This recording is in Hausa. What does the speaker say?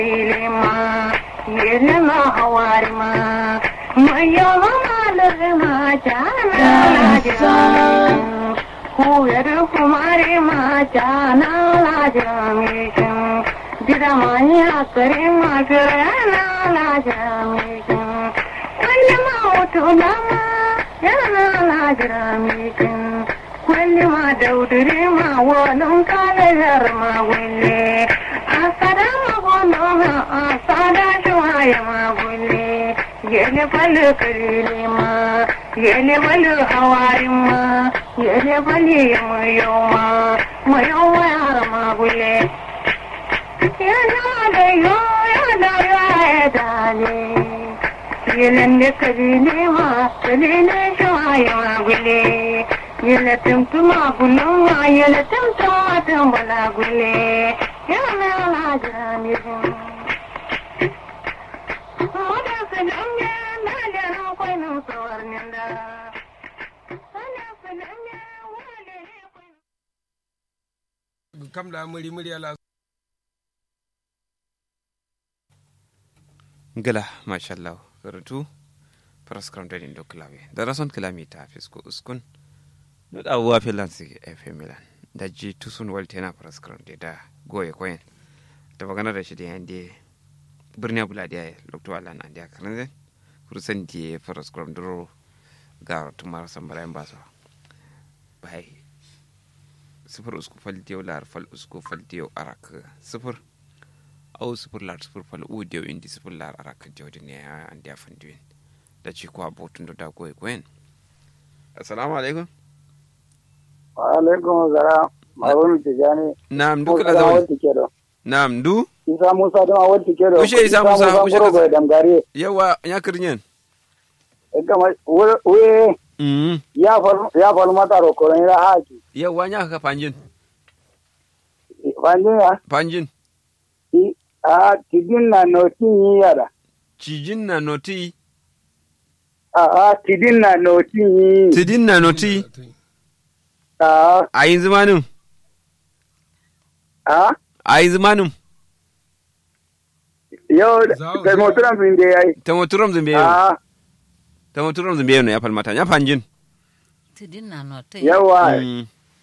ma yele ma hawari ma mayo ma lere ma jana la jam kuyer kumare ma jana la jam dida maya kare ma jana la jam wani ma utu ma jana la jam kwalli ma daudure ma wani kalayar ma wale asada ma gono ma asada shuwaya ma wale yele balu karile ma yele balu hawari ma yele bali mayo ma mayo yar ma wale yana da yo yana ya dale yele karile ma karile shuwaya ma wale yele tumtuma bulunga yele tumtuma tumbala gule yana la jamirin Moda filanya na jana kwainin tsawar ninda. Sana filanya wale ne kwainin. kam da muri muri ala gala mashallah rutu paraskram da dindo klawe da rason klami ta fisko uskun no da wa filansi fm milan da ji tusun waltena paraskram de da goye koyen da magana da shi da yande birni bula da lokto ala na da karanze kurusan di paraskram duro ga tumar sambara en baso bai sifir usku fal diyo lar fal usku fal diyo arak sifir au sifir lar sifir fal u diyo indi sifir lar arak jawdi ne an dia fanduin da ci ko abotun da goy gwen assalamu alaikum alaikum salam marun tijani na'am duk la Musa zawai wanti kedo na'am du isa musa dama wanti kedo Ushe Isa Musa, ushe kuro ka- bai damgare yawa ya kirnyen kama we mm ya fal ya fal mata ro ko ira haki yawa nya ka panjin fanjin ya panjin i a tidin na no tin yara cijin na noti a a tidin na no tin tidin na noti a a yin zamanin a a yin zamanin yo Zao, da zao. moturan fin da yayi ta moturam zumbe yau a ta moturam zumbe yau ya falmata ya panjin tidin na no te yawa Mm.